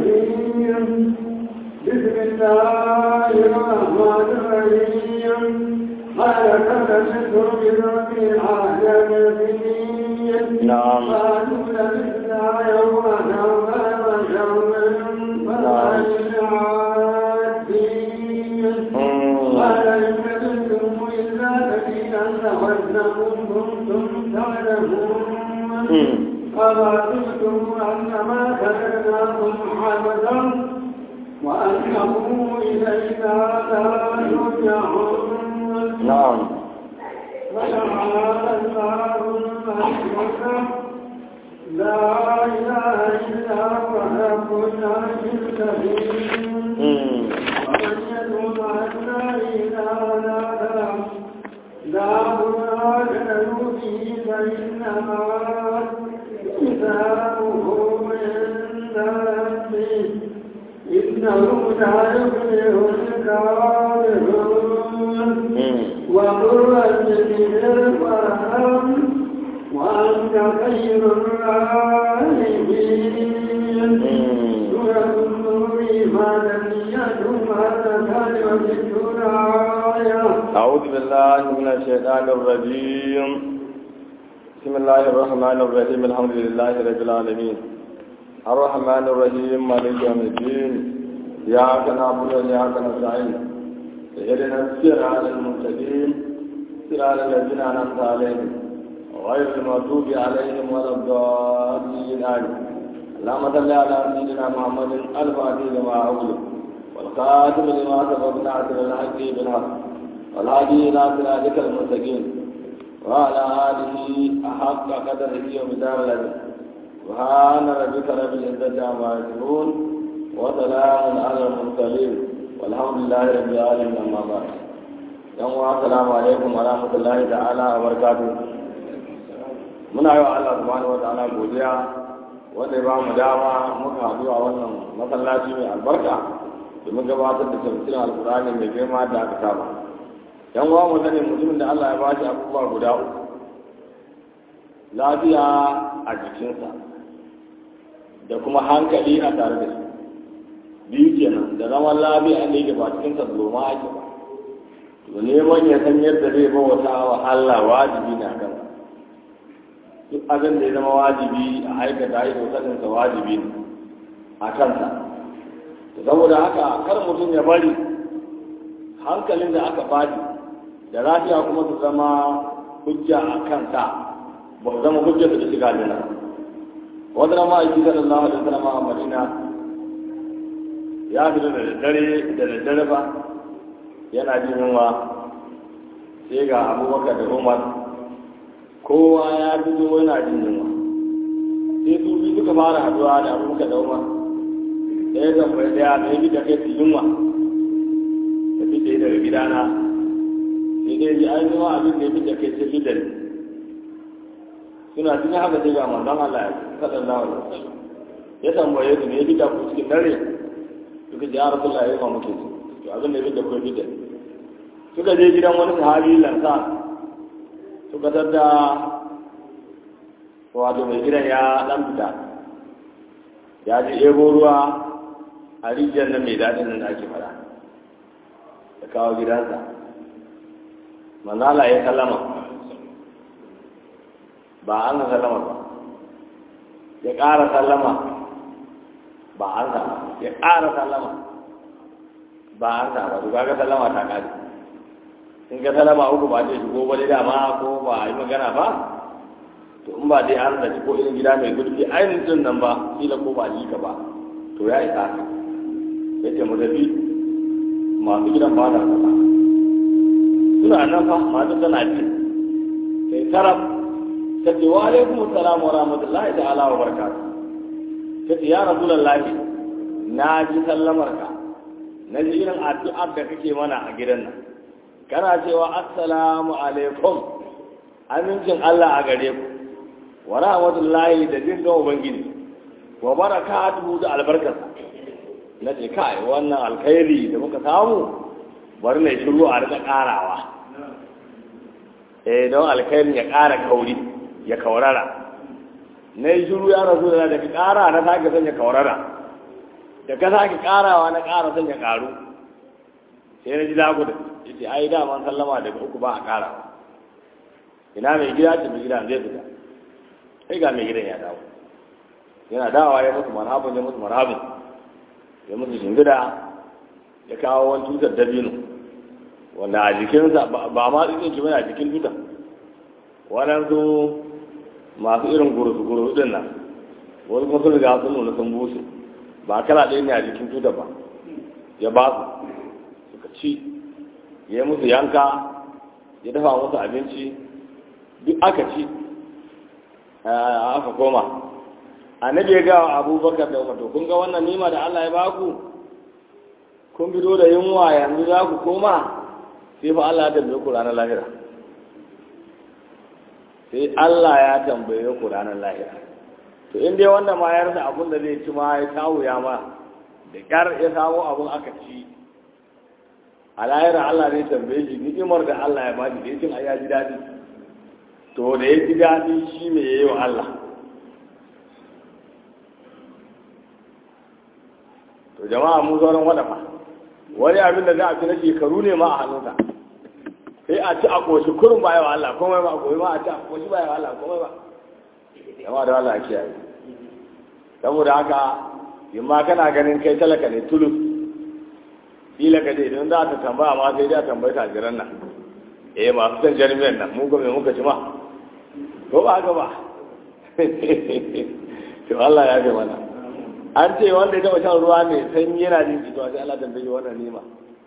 الرجيم بسم الله الرحمن الرحيم قال فلبثتم برب العالمين نعم. قالوا لبثنا يوما أو بعض يوم فالعادين قال إن لبثتم إلا قليلا لعلكم كنتم تعلمون أرأيتم أنما خلقناكم عبدا وأنه إلينا لا يرجعون نعم وتعالى الله الملك لا إله إلا هو رب العرش الكريم ومن يدعو مع الله إلها آخر لا مراد له به فإنما حسابه عند ربه إنه لا يفلح الكافرون وقل رب وارحم وأنت خير الراحمين سورة النور مدنية مرتان وستون آية أعوذ بالله من الشيطان الرجيم بسم الله الرحمن الرحيم الحمد لله رب العالمين الرحمن الرحيم مالك يوم الدين إياك نعبد وإياك نستعين اهدنا الصراط المستقيم صراط الذين أنعمت عليهم غير المغضوب عليهم ولا الضالين آمين اللهم صل على سيدنا محمد الفاتح لما أغلق والخاتم لما سبق ناصر الحق بالحق والهادي إلى صراطك المستقيم وعلى آله أحق قدره ومدار الأجر سبحان ربك رب العزة عما يصفون وسلام على المرسلين والحمد لله رب العالمين أما بعد yan uwa assalamu alaikum wa rahmatullahi ta'ala wa barakatuh muna yi wa Allah subhanahu wa ta'ala godiya wanda ya ba mu dama muka haɗu a wannan masallaci mai albarka domin gabatar da tafsirin alkur'ani mai girma da aka saba yan uwa mu sani mutumin da Allah ya ba shi abubuwa guda uku lafiya a jikinsa da kuma hankali a tare da shi biyu kenan da zaman lafiya ne da ba cikinsa zoma ake ba to neman ya san yadda zai bauta wa Allah wajibi na kan duk abin da ya zama wajibi a aikata yi saninsa wajibi ne a kansa saboda haka kar mutum ya bari hankalin da aka bani da lafiya kuma su zama hujja a kansa ba su zama hujja da shiga aljanna wata rama a yi sallallahu alaihi wasallam a madina ya fito da daddare da daddare ba yana jin yunwa sai ga abubakar da umar kowa ya fito yana jin yunwa sai su bi suka fara haduwa da abubakar da umar ɗaya tambayi ɗaya da ya fi da kai su yunwa da fi da daga gidana sai dai ji an zama abin da ya fi da kai sai fi da ni suna cikin haka sai ga manzon Allah ya sallallahu alaihi wasallam ya tambaye su ne ya fi da ku cikin dare suka ji ya rasulullah ya ma muke su to abin da ya fi da ku ya fi da ni suka je gidan wani sahabi lansa suka tadda wato mai gidan ya dan fita ya ji ebo ruwa a rijiyar nan mai daɗin nan da ake fara da kawo gidansa manzala ya sallama ba an ga sallama ba ya ƙara sallama ba an sa ya ƙara sallama ba an sa ba to kaga sallama ta ƙare in ka sallama uku ba zai shigo ba dai dama ko ba a yi magana ba to in ba dai an zaci ko irin gida mai gurfi ainihin din nan ba kila ko ba yi ka ba to ya isa ka ya ce mu tafi masu gidan ba da kasa suna nan fa masu tana ji sai taraf ta ce wa alaikum assalam wa rahmatullahi ta'ala wa barakatuh ta ce ya rasulullahi na ji sallamar ka na ji irin addu'ar da kake mana a gidan nan kana cewa assalamu alaikum amincin Allah a gare ku wa rahmatullahi da jin ga ubangiji wa barakatuhu da albarkarsa na ce kai wannan alkhairi da muka samu bari na shiru a rika karawa eh don alkhairin ya kara kauri ya kaurara na yi shiru ya rasu da daga kara na sake sanya kaurara da ka sake karawa na kara son ya karu sai na ji dago da yace ai da man sallama daga uku ba a karawa ina mai gida ce mai gida zai fita sai ga mai gidan ya dawo yana dawowa ya musu marhabin ya musu marhabin ya musu shingida ya kawo wani tutar dabino wanda a jikinsa ba ma tsikin ki a jikin tutar waɗansu masu irin gurusu-gurusu din nan wasu kuma sun riga sun nuna sun bushe ba kala ɗaya ne a jikin tutar ba ya ba su suka ci ya yi musu yanka ya dafa musu abinci duk aka ci aka koma annabi ya gawa abubakar da umar to kun ga wannan nima da Allah ya baku kun fito da yunwa yanzu za ku koma sai fa Allah ya tambaye ku ranar lahira sai Allah ya tambaye ku ranar lahira to in dai wannan ma ya rasa abun da zai ci ma ya kawo ya ma da kyar ya samu abun aka ci a lahira Allah ne tambaye shi ni'imar da Allah ya bani da yakin ya ji daɗi to da ya ji daɗi shi me yayi wa Allah to jama'a mu sauran wadafa wani abin da za a fi na shekaru ne ma a hannunsa sai a ci a koshi kurin ba yawa Allah komai ba komai ma a ci a koshi ba yawa Allah komai ba jama'a da Allah ake yi saboda haka in ma kana ganin kai talaka ne tulus kila ka dai don za ta tambaya ma sai dai a tambayi tajiran nan eh masu san jarmiyan nan mu ga me muka ci ma ko ba haka ba to Allah ya ga mana an ce wanda ya taba shan ruwa ne sanyi yana jin jito sai Allah tambaye wannan nima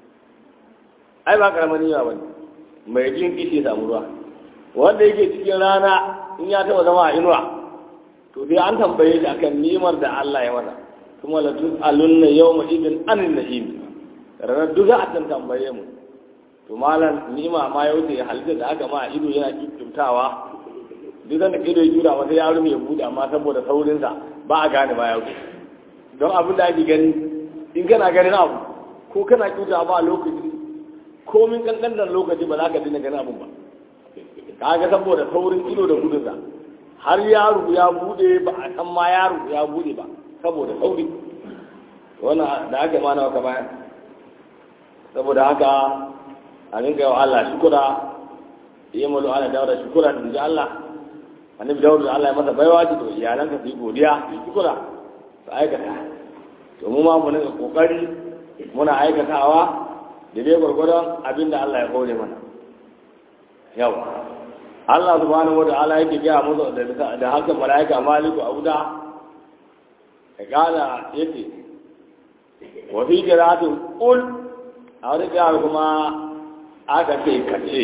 ai ba karamar nima bane mai jin kishi ya samu ruwa wanda yake cikin rana in ya taba zama a inuwa to sai an tambaye shi akan nimar da Allah ya masa kuma la tus'alunna yawma idin anin na'im ranar duk za a tan tambaye mu to malam nima ma ya wuce halitta da aka ma ido yana kikkimtawa duk da ido ya jura wata yaro ya bude amma saboda saurinsa ba a gane ba ya wuce don abin da ake gani in kana ganin abu ko kana kyauta ba a lokaci komin kankanar lokaci ba za ka dina ganin abin ba kaga saboda saurin ido da gudunsa har yaro ya bude ba a san ma yaro ya bude ba saboda sauri wannan da aka ma nawa ka bayan saboda haka a rinka yawa Allah shukura yi malu ana dawo da shukura da ji Allah annabi dawo da Allah ya masa baiwa ce to iyalanka su yi godiya su yi shukura su aikata to mu ma mu nika kokari muna aikatawa da dai gwargwadon abin da Allah ya kore mana yau Allah subhanahu wa ta'ala yake gaya musu da da haka malaika maliku abuda ya kala yake wa fi qira'atin qul a wani qira'a kuma aka ce kace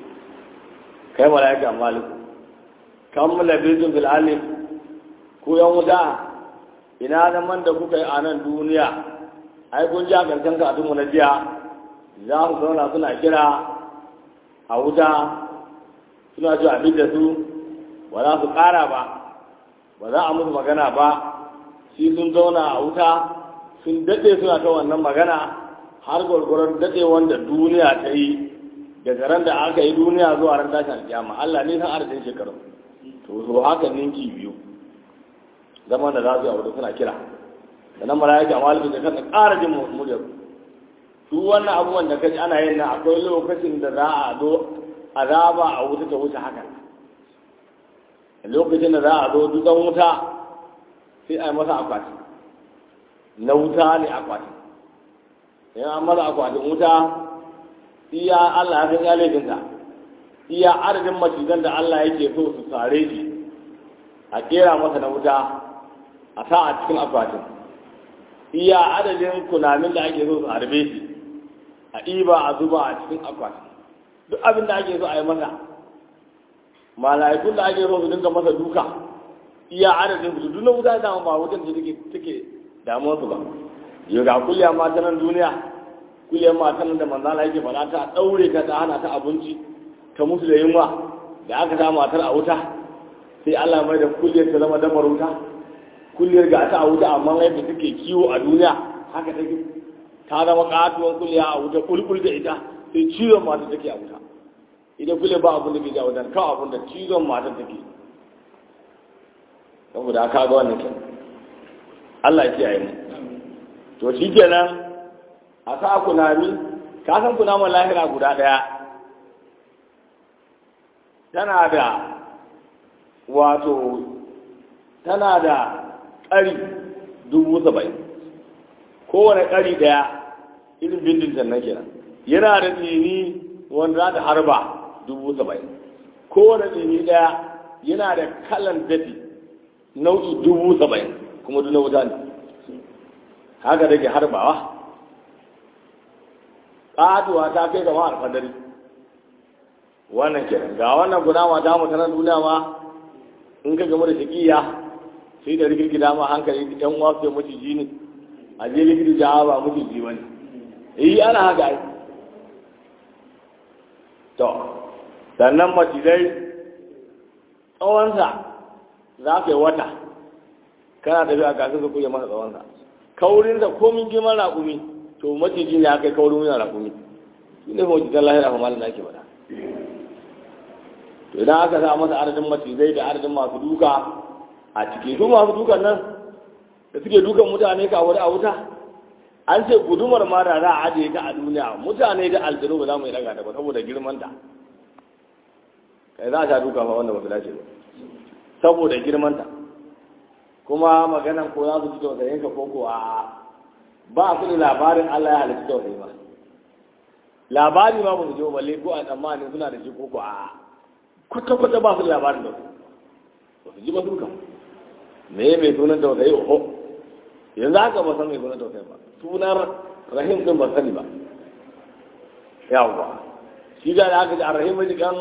kai malaika maliku kam labizun bil alif ku yan wuta ina zaman da kuka yi a nan duniya ai kun ji a karshen karatunmu na jiya za su zauna suna kira a wuta suna ji abin da su ba za su ƙara ba ba za a musu magana ba shi sun zauna a wuta sun daɗe suna ta wannan magana har gwargwaron daɗe wanda duniya ta yi daga ran da aka yi duniya zuwa ran tashin alƙiyama Allah ne san adadin shekaru to so haka ninki biyu zaman da za su yi a wuta suna kira sannan mala'ika malibin da kan ƙara jin muryar su wannan abubuwan da kaji ana yin nan akwai lokacin da za a zo azaba a wuta ta wuce haka lokacin da za a zo dukan wuta sai a yi masa akwati na wuta ne akwati in an masa akwatin wuta iya Allah ya san ya laifinta iya adadin macizan da Allah yake so su sare shi a kera masa na wuta a sa a cikin akwatin iya adadin kunamin da ake so su harbe shi a ɗiba a zuba a cikin akwatin duk abin da ake so a yi masa mala'ikun da ake so su dinga masa duka iya adadin su duk na wuta da ba wutan da take take damuwar su ba yau ga kulliya mata nan duniya kulliya mata nan da manzala yake faɗa ta ɗaure ta ta hana ta abinci ta musu da yunwa da aka sa matar a wuta sai Allah mai da kulliyar ta zama damar wuta kulliyar ga ta a wuta amma yadda take kiwo a duniya haka take ta zama katuwar kulliya a wuta kulkul da ita sai cizon mata take a wuta idan kulliyar ba abin da ke ja wutan kawai abin da cizon mata take saboda aka ga wannan kyan Allah ya kiyaye mu to shi kenan a sa kunami ka san kunaman lahira guda ɗaya tana da wato tana da ƙari dubu saba'in kowane ƙari ɗaya irin bindin can nan kenan yana da tsini wanda za ta harba dubu saba'in kowane tsini ɗaya yana da kalan dafi nau'i dubu saba'in kuma duk na wuta ne haka da ke harbawa ƙatuwa ta kai gama alfadari wannan kenan ga wannan guda ta mutanen duniya ma in ka gama da shakiya sai da rikirki dama hankali yan uwa su maciji ne a je likita jawa ba maciji wani yi ana haka ai to sannan macizai tsawonsa za ka yi wata kana tafiya a kasar su kuye masa tsawonsa kaurinsa komin girman raƙumi to maciji ne aka yi kaurin yana raƙumi shi ne macizan lahira kuma malin da ake faɗa to idan aka sa masa adadin macizai da adadin masu duka a ciki su masu dukan nan da suke dukan mutane ka wani a wuta an ce gudumar ma da za a ajiye ta a duniya mutane da aljanu ba za mu yi daga ta ba saboda girmanta kai za a sha duka fa wanda ba su dace ba saboda girmanta kuma maganan ko za su ci tausayin ka ko ko a ba su da labarin Allah ya halitta tausayi ba labari ma ba su je balle ko a tsammanin suna da shi ko ko a kwata-kwata ba su da labarin da su ba su ji ba dukan me mai sunan tausayi oho yanzu haka ba san mai sunan tausayi ba sunar rahim din ba sani ba yawwa shi da aka ji arrahim mai kan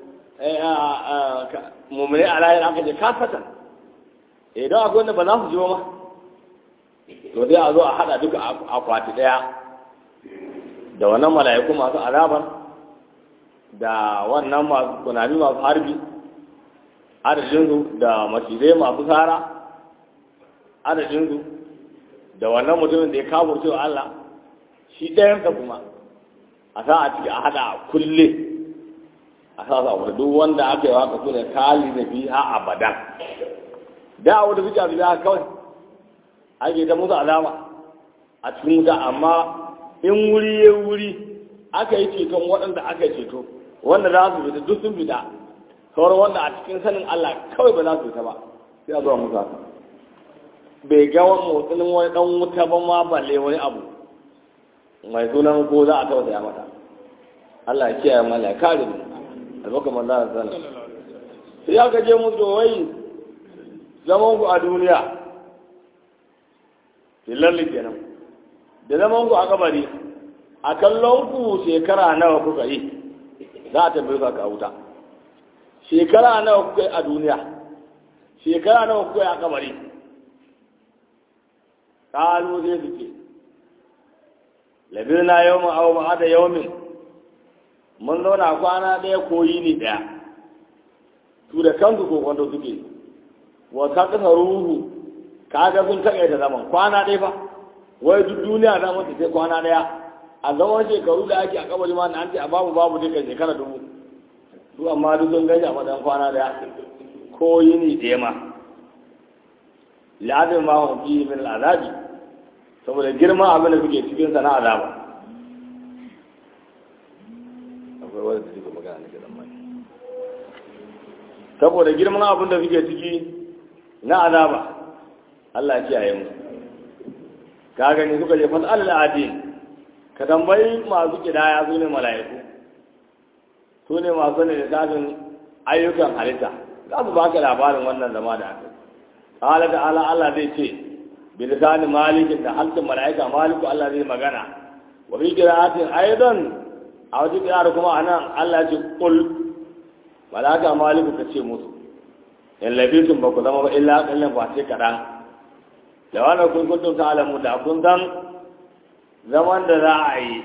mummune a lahir aka ce kafatan idan akwai wanda ba za su ji ba ma to sai a zo a hada duka akwati daya da wannan mala'iku masu azabar da wannan masu kunami masu harbi adadinsu da macizai masu tsara adadinsu da wannan mutumin da ya kawo cewa Allah shi ɗayansa kuma a sa a ciki a haɗa kulle a sa su abu duk wanda aka yi waka su ne kali na fi ha abadan da a wata suke abu da kawai ake ta musu alama a cikin wuta amma in wuri ya wuri aka yi ceton waɗanda aka yi ceto wanda za su fita duk sun fita sauran wanda a cikin sanin Allah kawai ba za su fita ba sai a zuwa musa bai ga wani motsin wani dan wuta ba ma balle wani abu mai sunan ko za a tausaya mata Allah ya kiyaye mala ya kare mu albaka manzo Allah sallallahu sai ya gaje musu wai zaman ku a duniya fillalli kenan da zaman ku a kabari a kallon ku shekara nawa kuka yi za a tambaye ka a wuta shekara nawa kuka yi a duniya shekara nawa kuka yi a kabari kalu zai suke labirna yau mu abu ba da yau mun zauna kwana ɗaya ko yini ɗaya su da kansu ko kwando suke wa ka kasa ruhu ka ga sun taƙaita zaman kwana ɗaya fa wai duk duniya na mata sai kwana ɗaya a zaman shekaru da ake a kabari ma na an ce a babu babu duka shekara dubu su amma duk sun gaji a matsayin kwana ɗaya ko yini ɗaya ma la'adin ma hum fi min al'azabi saboda girma abin da suke cikin sa na azaba akwai wanda suke magana ne kadan mai saboda girman abin da suke ciki na azaba Allah ya kiyaye mu ka gani suka je fasal al'adin ka tambayi masu kidaya su ne mala'iku su ne masu ne da tafin ayyukan halitta za su baka labarin wannan zama da aka qala ta'ala Allah zai ce bilisan malik da halkin malaika maliku Allah zai magana wa bi qira'atin aidan a wata qira'ar kuma anan Allah ya ce qul malaka maliku ka ce musu in labitum ba ku zama ba illa kallan ba sai kadan da wannan kun kuntum ta'lamu da kun san zaman da za a yi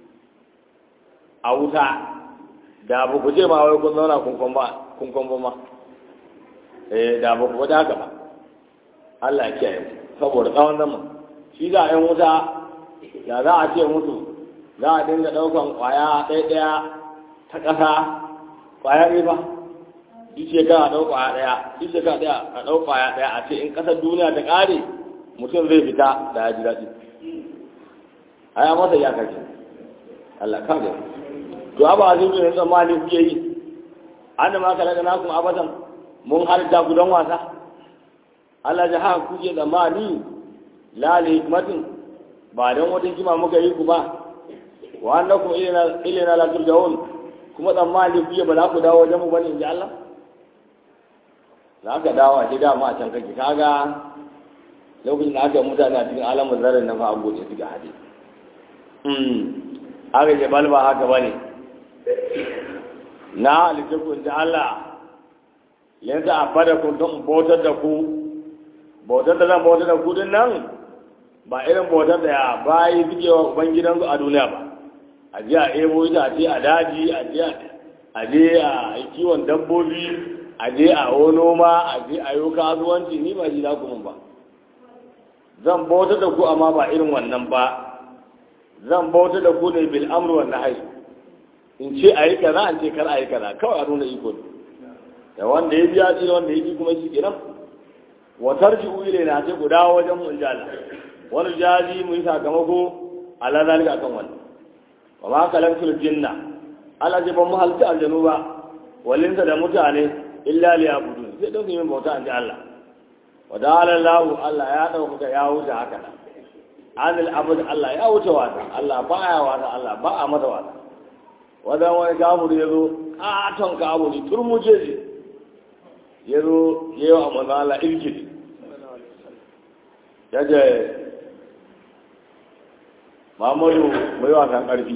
a wuta da ba ku ce ma wai kun zauna kun kwamba ma eh da ba ku wata haka ba Allah ya kiyaye saboda tsawon zaman shi za a yi wuta da za a ce musu za a dinga ɗaukan ƙwaya ɗaya ɗaya ta ƙasa ƙwaya ne ba duk shekara a ɗau ƙwaya ɗaya duk shekara ɗaya a ɗau ƙwaya ɗaya a ce in ƙasar duniya ta ƙare mutum zai fita da ya ji daɗi a ya masa ya kake Allah ka ga to abu azim ne tsammani kuke yi an da ma kala da nakum abadan mun halitta ku don wasa Allah ya ha kuke tsammani la li hikmatin ba don wata hikima muka yi ku ba wa annakum ilayna ilayna la turja'un kuma tsammani kuke ba za ku dawo wajen mu bane inji Allah za ka dawo a gida ma a can kake kaga lokacin da aka yi mutane a cikin alamun zarar na fa abuce su ga hadi aka ce balba haka ba ne na halittakun ta Allah yanzu a fada kun don bautar da ku bautar da zan bautar da ku din nan ba irin bautar da ya bayi suke wa ubangidansu a duniya ba a je a ebo ita a ce a daji a je a je a yi kiwon dabbobi a je a wo noma a je a yi kasuwanci ni ba shi za ku mun ba zan bautar da ku amma ba irin wannan ba zan bautar da ku ne bil amru wan nahy in ce ayi kaza an ce kar ayi kaza kawai a nuna iko da wanda ya biya tsira wanda ya ji kuma shi kenan wa tarji'u ilayna sai ku dawo wajen mu injala wani jazi mu yi sakamako ala zalika kan wannan wa ma kalaktul jinna ala ji ban mu halta aljanu ba walinsa da mutane illa liyabudun sai don su yi bauta an ji Allah wa da'ala Allah Allah ya dauka ya wuce haka nan anil abud Allah ya wuce wata Allah ba ya wata Allah ba a mata wata wadan wani kabur ya zo katon kaburi turmuje ji ya zo ya yi wa manzo Allah irkiri ya ce Muhammadu mai wasan ƙarfi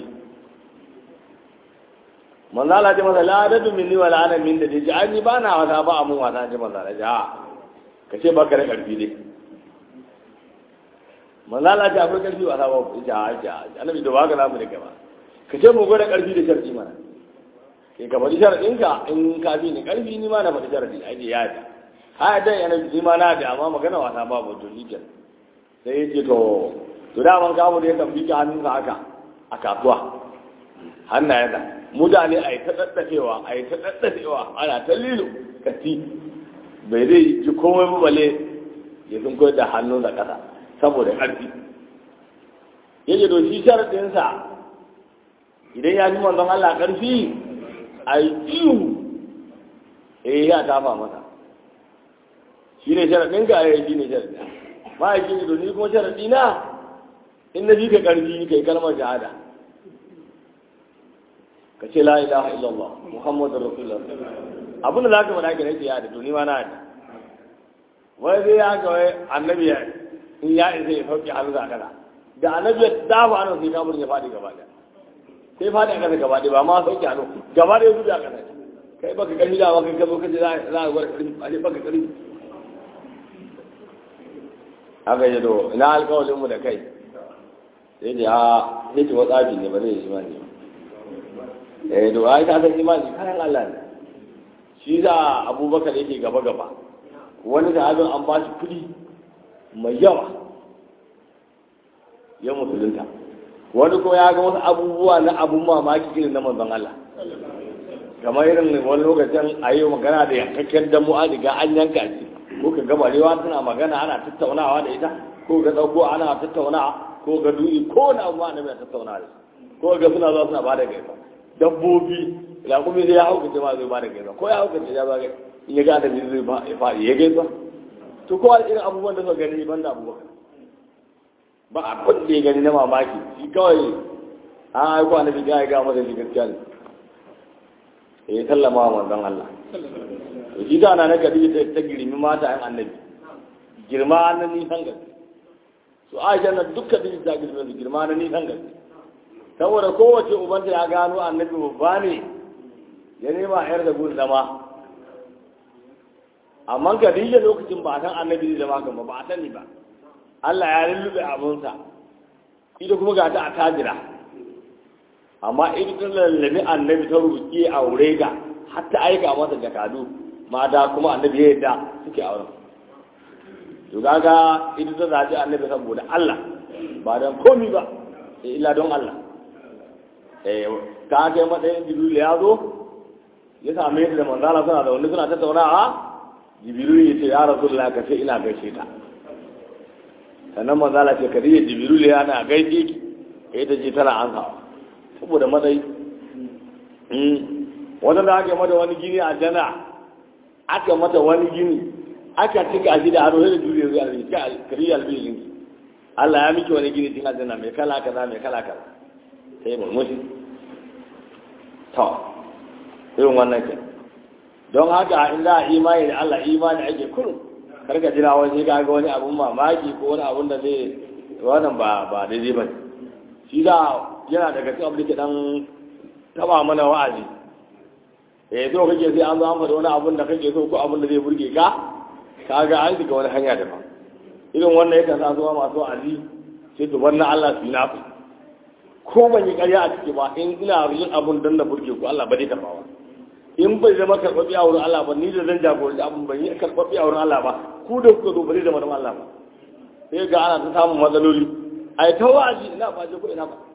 manzo Allah ce masa la dadu minni wala ana min da ji an yi ba na wasa ba a mun wasa ji manzo Allah ja ka ce baka da ƙarfi dai manzo Allah ce akwai ƙarfi wasa ba ja ja annabi da baka zamu da gaba ka ce mu gwada ƙarfi da sharɗi mana ke ka faɗi sharɗinka in ka fi ni ƙarfi ni ma na faɗi sharɗi a ce ya ta ha da yana ni ma na da amma magana wasa ba ba to nikin sai ya ce to to da man kamu da ya kan bika hannunsa haka a kasuwa hannayen da mutane a yi ta ɗaɗɗafewa a yi ta ɗaɗɗafewa ana ta lilo kati bai zai ji komai ba bale ya sun koyar da hannunsa ƙasa saboda ƙarfi yake to shi sharaɗinsa idan ya fi manzon Allah ƙarfi a yi ihu eh ya tafa masa shi ne sharaɗin ka ya shi ne sharaɗin ma'aikin ido ni kuma sharaɗi na in na fi ka ƙarfi kai kalmar shahada ka ce la ilaha illallah muhammadu rasulullah abin da za ka faɗa ka nake ya da to ni ma na da wai zai ya ga wai annabi ya in ya isa ya sauke hannu a kana da annabi ya dafa hannu sai kamun ya faɗi gaba ɗaya sai faɗi a ƙasa gaba ɗaya ba ma sauke hannu gaba ɗaya zubi a ƙasa kai baka ƙarfi da baka ka zo kace za a gwada ƙarfi a ce baka ƙarfi haka yi do ina alƙawalin mu da kai sai da a sai ce watsafi ne ba zai yi imani ba eh do ai ka san imani kayan Allah ne shi za abubakar yake gaba gaba wani da abin an ba shi kuɗi mai yawa ya musulunta wani kuma ya ga wasu abubuwa na abun mamaki irin na manzon Allah kamar irin wani lokacin a yi magana da yankakken damu an riga an yanka shi ko ka ga barewa tana magana ana tattaunawa da ita ko ga dauko ana tattaunawa ko ga duni ko na abu ana mai tattaunawa da ko ga suna zuwa suna bada gaisa dabbobi raƙumi zai ya haukace ma zai bada gaisa ko ya haukace ya ba in ya ga da zai ba ya faɗi ya gaisa to kowa irin abubuwan da suka gani ban da abubakar ba a kun da ya gani na mamaki shi kawai an haiku annabi ga ya ga masa shi gaskiya ne ya sallama wa manzon Allah to shi da na gari ta ta girmi mata yan annabi girma na nisan gaske su aisha na dukkan da ta girma su girma na nisan gaske saboda kowace ubanta ya gano annabi babba ne ya nema yar da gun zama amma Khadija lokacin ba a san annabi zai zama kan ba ba a sani ba Allah ya lullube abunsa ita kuma ga ta a tajira amma ita ta lallabi annabi ta roƙi aure ga har ta aika masa jakadu mata kuma annabi ya yadda suke auren to kaga ita ta zaɓi annabi saboda Allah ba don komi ba sai illa don Allah eh ka kai matsayin jibril ya zo ya same ta da manzala suna da wani suna tattaunawa jibril ya ce ya rasulullah ka ce ina gaishe ta sannan manzala ce kariya jibril ya na gaishe ki ita ce tana an hawa saboda matsayi wata da aka mata wani gini a jana aka mata wani gini aka cika shi da aro da juriya zai albi ka kari albi linki Allah ya miki wani gini cikin aljanna mai kala kaza mai kala kaza sai murmushi to irin wannan ke don haka in za a imani da Allah imani ake kurum karka jira wani ga ga wani abun mamaki ko wani abun da zai wannan ba ba daidai ba shi da yana daga cikin abin da ke dan taba mana wa'azi eh so kake sai an zo an faɗa wani abun da kake so ko abun da zai burge ka kaga an shiga wani hanya daban irin wannan yakan sa zuwa masu wa'azi sai to wannan Allah su na ku ko ban yi ƙarya a ciki ba in ina yin abun dan da burge ku Allah ba zai karɓa ba in bai zama karɓaɓɓe a wurin Allah ba ni da zan jagoranci abun ban yi karɓaɓɓe a wurin Allah ba ku da kuka zo ba zai zama don Allah ba sai ga ana ta samun matsaloli ai ta wa'azi ina ba je ko ina ba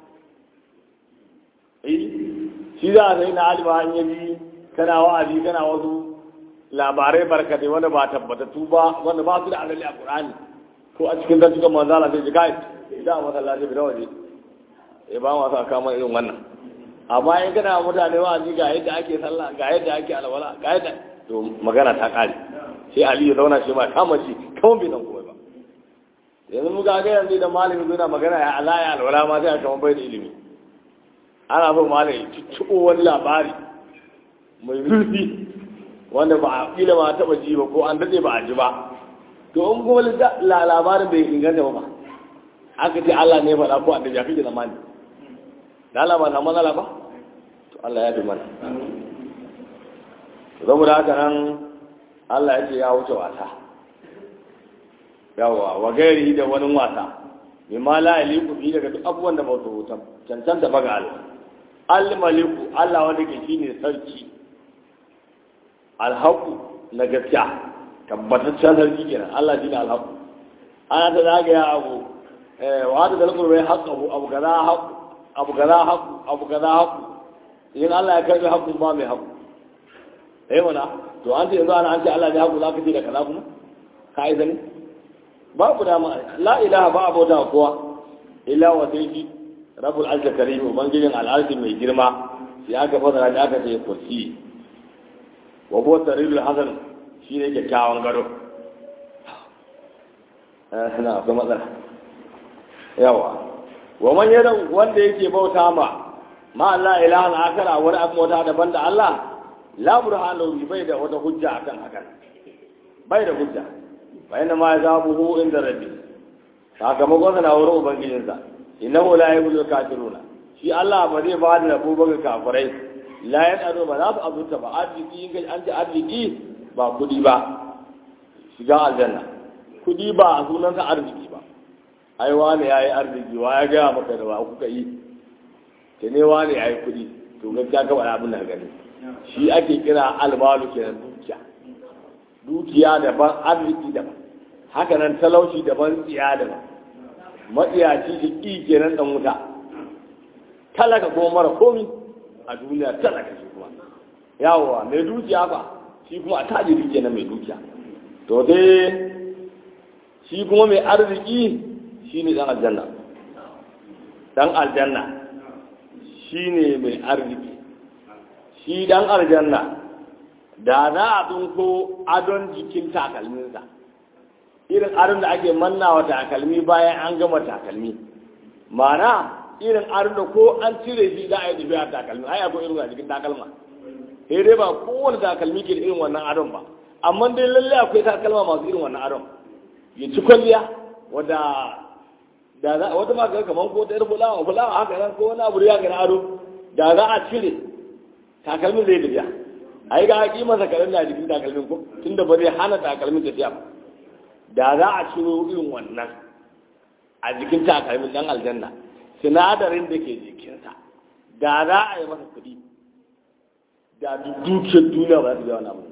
eh shi za a sai na alima an yabi kana wa'azi kana wasu labarai barkatai wanda ba tabbatattu ba wanda ba su da asali a Qur'ani ko a cikin zantukan manzala sai ji kai da masallaci bi da waje eh ba ma sa kama irin wannan amma in kana mutane wa'azi ga yadda ake sallah ga yadda ake alwala ga yadda to magana ta kare sai Ali ya zauna shi ma kama shi kawai bai nan kuma ba yanzu mu ga yanzu da malami zuna magana ya alaya alwala ma sai a kama bai da ilimi ana so malami tuttuɓo wani labari mai zurfi wanda ba a kila ma taɓa ji ba ko an daɗe ba a ji ba to in kuma labarin bai inganta ba aka ce Allah ne faɗa ko annabi ya kake zamani da Allah ba na matsala ba to Allah ya bi mana saboda haka nan Allah ya ce ya wuce wasa yawa wa gairi da wani wasa mimma la yaliku fi daga duk abubuwan da ba su huta cancanta ba ga Allah al-maliku Allah wanda ke shine sarki alhaku na gaskiya tabbataccen sarki kenan Allah shine alhaku ana ta zagaya abu wa da dalkur bai haƙu abu abu gaza haƙu abu gaza haƙu abu gaza haƙu in Allah ya karbi haƙu ba mai haƙu eh mana to an ce yanzu ana an ce Allah ne haƙu za ka ce da kaza kuma ka yi zane babu dama la ilaha ba abota kowa illa wa sai shi rabbul azza karim ubangijin al'arshi mai girma sai aka fadara da aka ce kursi wa huwa tarirul hasan shine kyakkyawan gado eh na akwai matsala yawa wa man yada wanda yake bauta ma ma Allah ilahan akara wani abu mota daban da Allah la burhanu bi bai da wata hujja akan hakan bai da hujja fa inna ma yazabuhu inda rabbi sakamakon sa na wurin ubangijinsa innahu la yabul kafiruna shi Allah ba zai ba da rabo ga kafirai la yadaro ba za su azurta ba arziki in an ji arziki ba kudi ba shiga aljanna kudi ba a sunansa arziki ba ai wani ya yi arziki wa ya gaya maka da wa kuka yi ke ne wani ya yi kudi to gaskiya ka faɗa abin da gani shi ake kira almalu kenan dukiya dukiya daban arziki daban haka nan talauci daban tsiya daban matsiyaci shi ƙi kenan ɗan wuta talaka kuma mara komi a duniya talaka shi kuma yawowa mai dukiya ba shi kuma a tajiri kenan mai dukiya to dai shi kuma mai arziki shi ne ɗan aljanna ɗan aljanna shi ne mai arziki shi ɗan aljanna da za a tsinko adon jikin takalminsa irin adon da ake mannawa takalmi bayan an gama takalmi mana irin adon da ko an cire shi za a yi tafiya takalmi ai akwai irin a jikin takalma sai dai ba kowane takalmi ke da irin wannan adon ba amma dai lalle akwai takalma masu irin wannan adon ya ci kwalliya wadda da za wata ma ga kaman ko ta yar fulawa fulawa haka nan ko wani abu ya ga ado da za a cire takalmin zai tafiya ai ga haƙi masa karen da jikin takalmin ko tunda ba zai hana takalmin tafiya ba da za a ciro irin wannan a jikin takalmin dan aljanna sinadarin da ke jikinsa da za a yi masa kuɗi da dukiyar duniya ba za su biya wani abu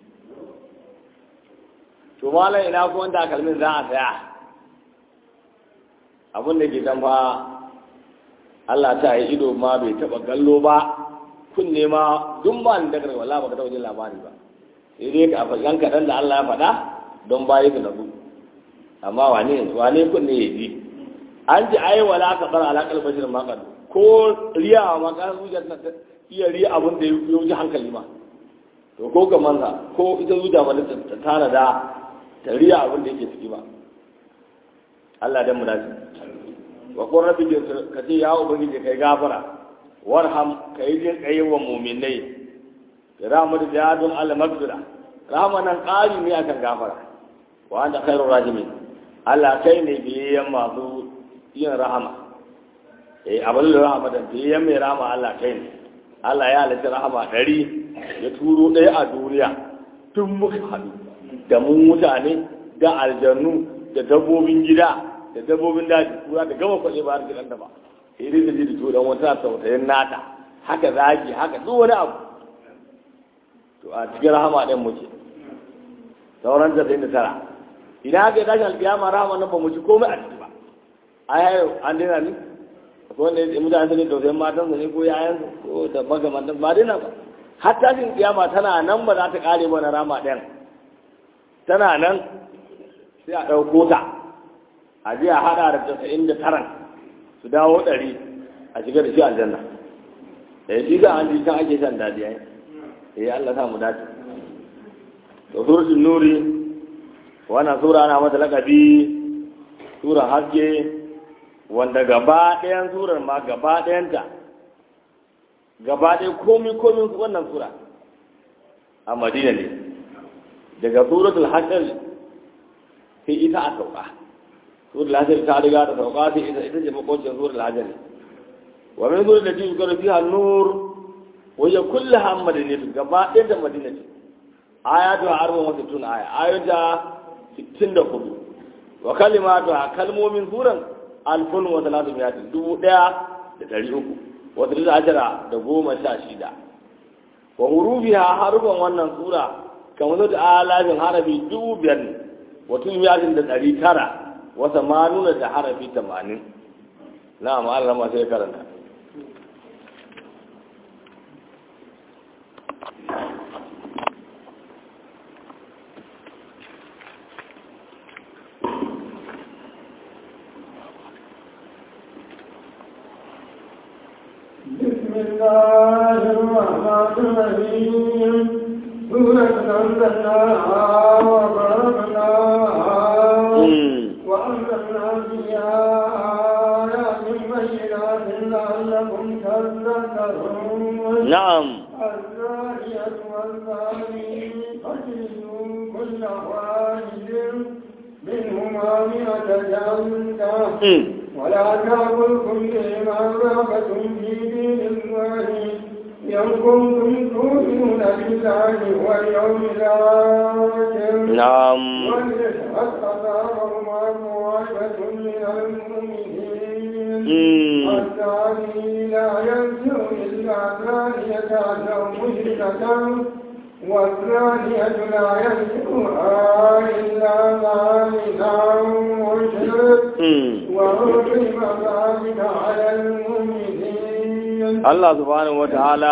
to malam ina ko wanda takalmin za a saya abin da ke fa Allah ta yi ido ma bai taɓa gallo ba kunne ma duk ba ni daga wala ba ka taɓa jin labari ba sai dai ka faɗan kaɗan da Allah ya faɗa don bayi ka nabu amma wane wane kunne ya ji an ji ai wala ka bar alaƙar bashir maƙar ko riya ma ka zuciya ta iya riya abin da ya wuce hankali ma to ko ga manza ko ita zuciya ma ta tana da ta riya abin da yake ciki ba Allah dan mu dace wa qur rabbi ka ce ya ubangiji kai gafara warham kai jin kai wa mu'minai rahmatu jadun al maghfira rahmanan qali ne akan gafara wa anta khairur rahimin Allah kai ne biyan masu yin rahama eh abin da rahama da biyan mai rahama Allah kai ne Allah ya halitta rahama ɗari ya turo ɗaya a duniya tun muka haɗu da mu mutane da aljannu da dabbobin gida da dabbobin daji kura da gama kwalle ba har gidan da ba sai dai da ji da turan wata sautayin nata haka zaki haka duk wani abu to a cikin rahama ɗin muke sauran da da tara idan aka yi tashin alƙiyama rahama nan ba mu ci komai a ciki ba ai hayo an daina ni ko wanda ya mutane su ne tausayin matan su ne ko yayan ko da magamantan ba daina ba har tashin kiyama tana nan ba za ta kare ba na rama ɗayan tana nan sai a ɗauko ta a je a haɗa da tasa'in da taran su dawo ɗari a shiga da shi aljanna da ya shiga an ji can ake shan daɗi ya yi Allah sa mu dace to suratul nuri wannan sura ana mata lakabi sura haske wanda gaba ɗayan surar ma gaba ɗayanta gaba ɗaya komi komi wannan sura a madina ne daga suratul hashr sai ita a sauka suratul hashr ta riga ta sauka sai ita ita ce makocin suratul hashr wa min suratul lati yuzkaru fiha nur wa hiya kulluha madaniyatu gaba ɗaya da madina ce ayatu arba'un wa sittuna aya ayata 64 wa kalimatu kalmomin suran alfun wa talatu miyatin dubu ɗaya da ɗari uku wata da ajara da goma sha shida wa hurufiha harufan wannan sura kamar da alafin harafi dubu biyar ne wa miyatin da ɗari tara wata ma nuna da harafi tamanin na ma'ala ma sai karanta بسم الله الرحمن الرحيم سورة أنزلناها وبركناها وأنزلنا فيها آيات بينات لعلكم تذكرون نعم الزانية والزاني فاجلدوا كل واحد منهما مئة جلدة ولا تأكلكم بما رغبة في دين الله إن كنتم تؤمنون بالله واليوم الآخر نعم وليشهد عذابهما طائفة من المؤمنين الثاني لا ينفع إلا ثانية أو مشركة والثانية لا ينفعها إلا ذلك أو مشرك وحرم ذلك على المؤمنين Allah subhanahu wa ta'ala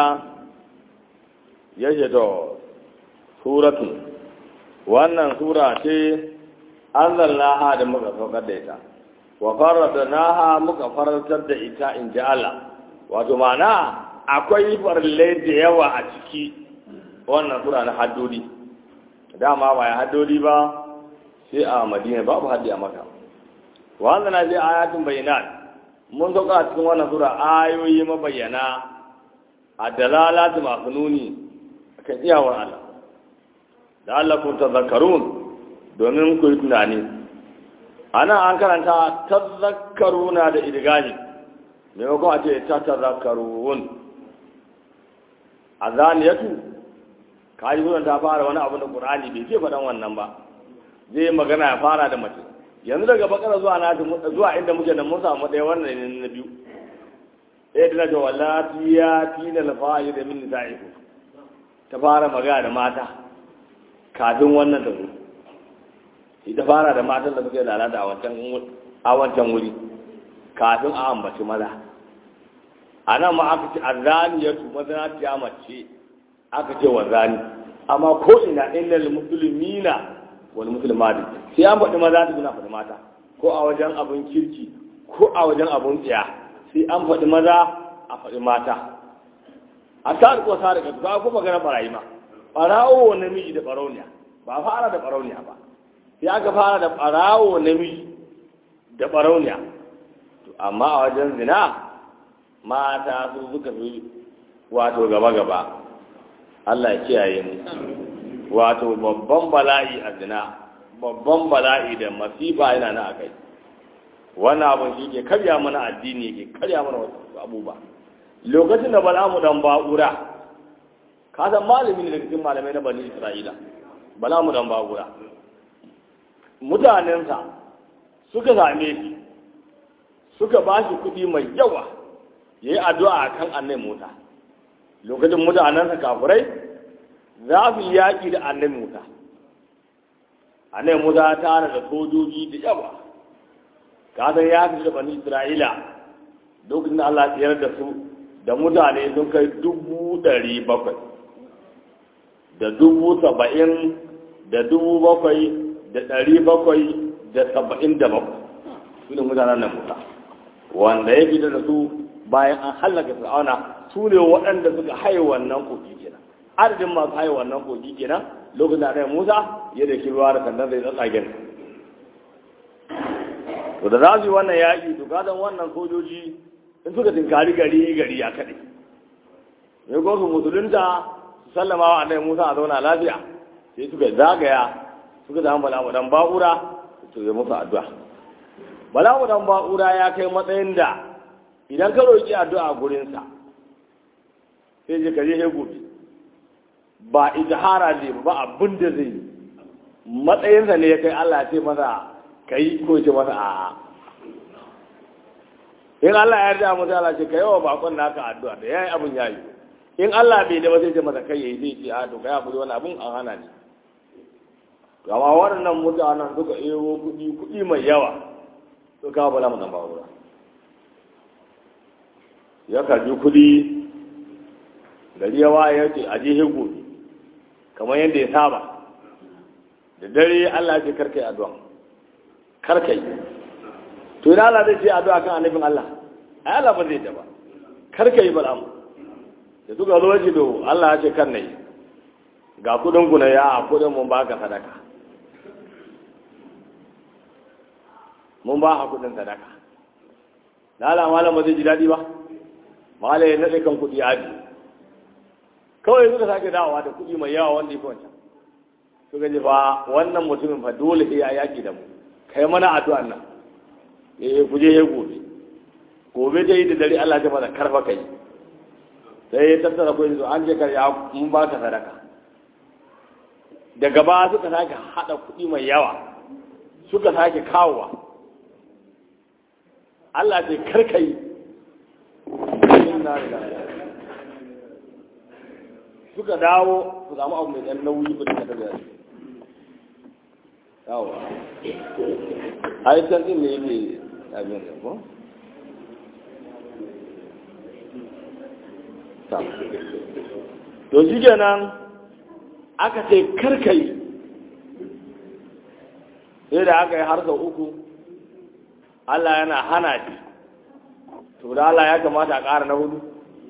ya to suratu wannan sura ce an zallaha da muka saukar da ita wa farata naha muka farantar da ita in ji Allah wato ma'ana akwai farillai da yawa a ciki wannan sura na haddodi dama ba ya haddodi ba sai a madina babu haddi a maka wannan na je ayatin bayyana mun sauka a cikin wannan sura ayoyi mabayyana a dalalatu masu nuni kan iyawar Allah da Allah kun tazakkarun domin ku yi tunani ana an karanta tazakkaruna da idgani maimakon a ce ta tazakkarun a zaniyatu ka yi ta fara wani abu da ƙur'ani bai ce faɗan wannan ba zai magana ya fara da mace yanzu daga bakara zuwa na zuwa inda muke da mun samu ɗaya wannan ne na biyu ɗaya da na ce wallati ya tina lafayi da min nisa'iku ta fara magana da mata kafin wannan ta zo ita fara da matan da suka yi lalata a wancan wuri kafin a ambaci maza a nan ma aka ce azani ya tu mazana ta mace aka ce wa zani amma ko ina illal muslimina wal muslimati sai an faɗi maza su na faɗi mata ko a wajen abin kirki ko a wajen abun tsiya sai an faɗi maza a faɗi mata a ta ko sa da ka ko magana barayi ma barawo namiji da barauniya ba fara da barauniya ba sai aka fara da barawo namiji da barauniya to amma a wajen zina mata su suka fi wato gaba gaba Allah ya kiyaye mu wato babban bala'i a zina babban bala'i da masifa yana na akai wannan abin shi ke karya mana addini ke karya mana wasu abubuwa lokacin da bala'amu dan ba'ura ka san malami ne daga cikin malamai na bani isra'ila bala'amu dan ba'ura mutanensa suka same shi suka ba shi kuɗi mai yawa ya yi addu'a a kan annai mota lokacin mutanensa kafurai za su yi yaƙi da annai mota annai mota ta da sojoji da yawa kasan ya fi da bani isra'ila lokacin da allah tsayar da su da mutane sun kai dubu ɗari bakwai da dubu saba'in da dubu bakwai da ɗari bakwai da saba'in da bakwai su ne mutanen nan musa wanda ya fita da su bayan an hallaka fir'auna su ne waɗanda suka haye wannan kogi kenan adadin masu haye wannan kogi kenan lokacin da annabi musa ya da shi ruwa da sannan zai tsatsagen to da za su yi wannan yaƙi to kadan wannan sojoji in suka tinkari gari gari ya kaɗe ne ko su musulunta su sallama wa annabi musa a zauna lafiya sai suka zagaya suka zama bala mu dan ba'ura to ya musu addu'a bala mu dan ba'ura ya kai matsayin da idan ka roki addu'a gurin sa sai je kaje he gobe ba ijhara ne ba abin da zai matsayin sa ne ya kai Allah ya ce masa kai ko ya ce masa a'a in Allah ya yarda musu Allah ce kai wa bakon naka addu'a da yayi abun yayi in Allah bai da ba sai ce masa kai yayi zai ce a to kai hakuri wani abun an hana ni gama waɗannan mutanen suka ero kuɗi kuɗi mai yawa su kawo bala mu zamba wura ya karbi kuɗi gari yawa ya ce a je hego kamar yadda ya saba da dare Allah ce karkai addu'a karkai to ina Allah zai ce addu'a kan annabin Allah ai Allah ba zai ta ba karkai bala mu da suka zo ji do Allah ya ce kan nayi ga kudin ku na ya kudin mun baka sadaka mun ba a kudin sadaka na ala malam ba zai ji daɗi ba malam ya naɗe kan kuɗi aji kawai suka sake dawowa da kuɗi mai yawa wanda ya fi wancan suka ji ba wannan mutumin fa dole sai ya yaki da mu kai mana addu'an nan eh ku je gobe gobe dai da dare Allah ya mana karfa kai sai ya tattara kuɗi an je kar ya mun ba ka sadaka daga ba suka sake haɗa kuɗi mai yawa suka sake kawowa Allah ce karkai suka dawo su samu abu mai ɗan nauyi ba da da yawo a yi can ɗin ne yake abin da ko? to shi kenan aka ce karkai sai da aka yi har sau uku Allah yana hana shi to da Allah ya kamata a ƙara na hudu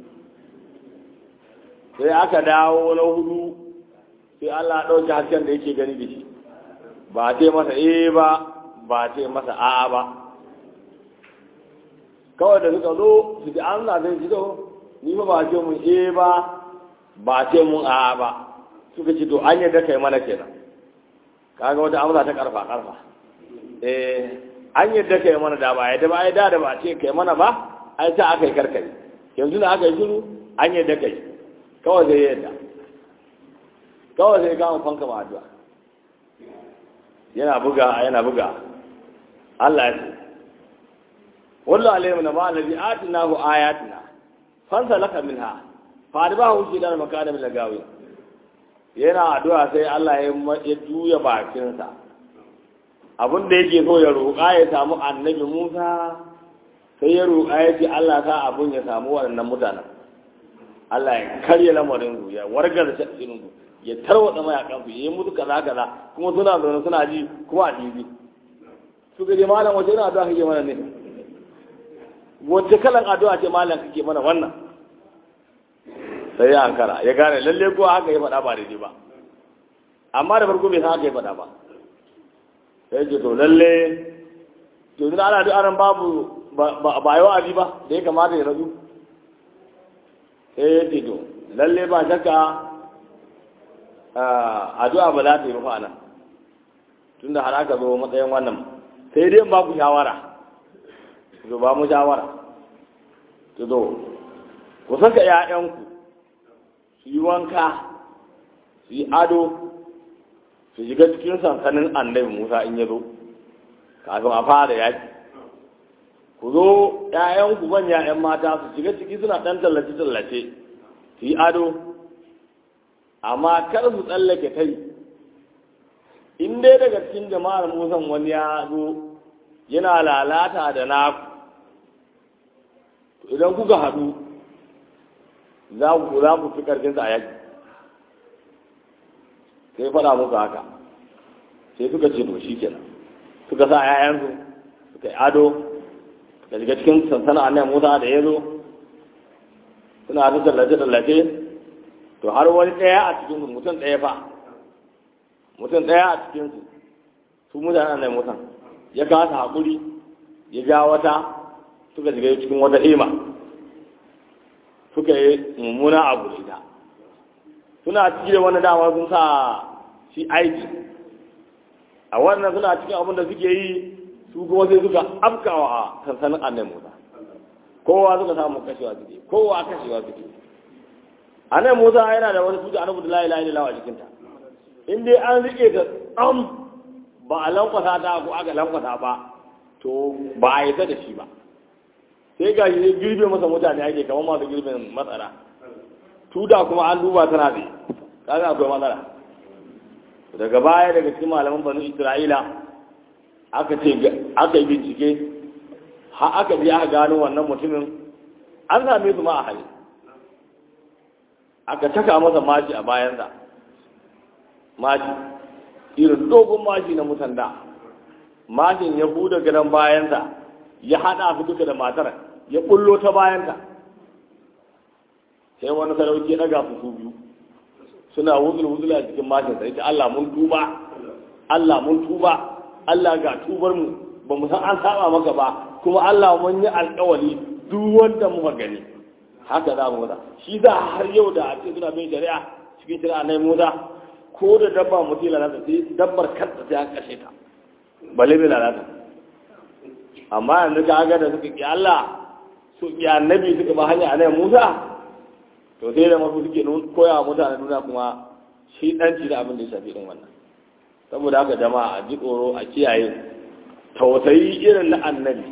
sai aka dawo na hudu sai Allah ɗauki hasken da yake gani da shi ba ce masa e ba ba ce masa a'a ba kawai da suka zo su ji an zai ji ni ba ba ce mun e ba ba ce mun a'a ba suka ce to an yadda kai mana kenan kaga wata amsa ta karfa karfa eh an yadda kai mana da ba yadda ba ai da da ba ce kai mana ba ai ta aka yi karkare yanzu da aka yi shiru an yadda kai kawai zai yadda kawai zai gama fanka ma addu'a yana buga yana buga Allah ya ce wallahu alayhi na ma'alabi atinahu ayatina fansa laka minha fa ba hu shi da makana min lagawi yana addu'a sai Allah ya juya bakinsa abin da yake so ya roƙa ya samu annabi Musa sai ya roƙa ya ce Allah sa abun ya samu waɗannan mutanen Allah ya karya lamarin su ya wargar shirin su ya tarwata mayakan su ya yi musu kaza kaza kuma suna zaune suna ji kuma a jibi su gaje malam wace ina addu'a kake mana ne wacce kalan addu'a ce malam kake mana wannan sai ya ankara ya gane lalle ko haka ya faɗa ba daidai ba amma da farko bai san haka ya faɗa ba sai ce to lalle to idan ana duk aran babu ba yi wa'azi ba da ya kamata ya rabu sai ya ce to lalle ba shakka addu'a ba za ta yi rufa nan tun da har aka zo matsayin wannan sai dai ba ku shawara to ba mu shawara to zo ku saka 'ya'yanku su yi wanka su yi ado su shiga cikin sansanin annabi musa in ya zo kafin a fara yaki ku zo ‘ya'yanku manya ‘yan mata su shiga ciki suna ɗan tallace-tallace su yi ado amma kar su tsallake kai in dai daga cikin jama'ar musan wani ya zo yana lalata da naku idan kuka haɗu za ku za ku fi ƙarfinsa a yaki sai faɗa muku haka sai suka ce to shi kenan suka sa ‘ya'yansu suka yi ado da daga cikin sansana annan musa da ya zo suna ta tallace-tallace to har wani ɗaya a cikin mutum ɗaya fa mutum ɗaya a cikinsu su mutane annan musa ya kasa haƙuri ya ja wata suka shiga cikin wata hema suka yi mummuna abu da ita suna ciki da wani dama sun sa shi aiki a wannan suna cikin abin da suke yi su kuma sai suka afkawa a sansanin annan musa kowa suka samu kashewa suke kowa kashewa suke annan musa yana da wani tuta annabi da la ilaha illallah a jikinta in dai an rike ta tsam ba a lankwasa ta ko aka lankwasa ba to ba a yi da shi ba sai ga shi girbe masa mutane ake kamar masu girbin matsara tuda kuma an duba tana da kaga akwai matsala daga baya daga cikin malaman banu isra'ila aka ce aka yi bincike har aka je aka gano wannan mutumin an same su ma a hali aka taka masa mashi a bayansa mashi irin dogon mashi na mutan da mashin ya buɗe gadon bayansa ya haɗa su duka da matar ya bullo ta bayanta sai wani sarauki ya ɗaga su biyu suna wuzul-wuzul a cikin mashin sai ta Allah mun tuba Allah mun tuba Allah ga tubar mu ba mu san an saba maka ba kuma Allah mun yi alƙawari duk wanda muka gani haka za mu masa shi za har yau da a ce suna bin shari'a cikin shari'a na Musa ko da dabba mutum lalata sai dabbar kanta sai an kashe ta balle bai lalata amma yanzu ka ga da suka ki Allah su ki annabi suka ba hanya annabi Musa to sai da masu suke koya wa mutane duniya kuma shi danci da abin da ya shafi din wannan saboda haka jama'a a ji tsoro a kiyaye tausayi irin na annabi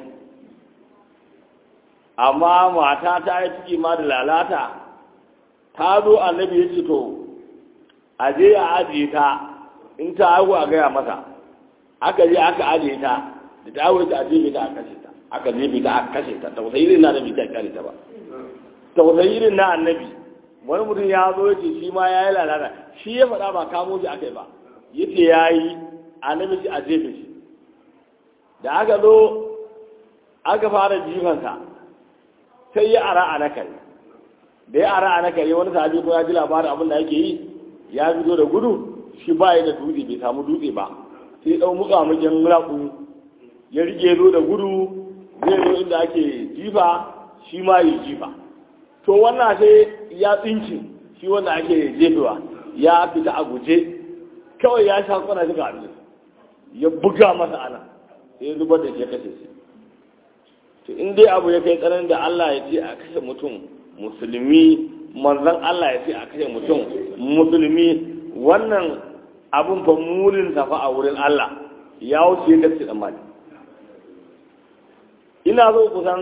amma mata ta yi ciki ma da lalata ta zo annabi ya ce to a je a ajiye ta in ta haihu a gaya masa aka je aka ajiye ta da ta haihu ta a jefe ta a kashe ta aka jefe ta a kashe ta tausayi irin na annabi ta kare ta ba tausayi irin na annabi wani mutum ya zo ya ce shi ma ya yi lalata shi ya faɗa ba kamo shi aka yi ba ya ce ya yi annabi shi a jefe shi da aka zo aka fara jifansa sai ya ara a nakari da ya ara a nakari wani sahabi ko ya ji labarin abin da yake yi ya fito da gudu shi ba ya da dutse bai samu dutse ba sai ɗau muka mukin raƙu ya rike zo da gudu zai zo inda ake jifa shi ma yi jifa to wannan sai ya tsinci shi wanda ake jefewa ya fita a guje kawai ya sha kwana shiga abin ya buga masa ana sai ya zubar da shi ya kashe shi to in dai abu ya kai tsananin da Allah ya ce a kashe mutum musulmi manzon Allah ya ce a kashe mutum musulmi wannan abun fa mulin tafa a wurin Allah ya wuce ya kashe tsammani ina so kusan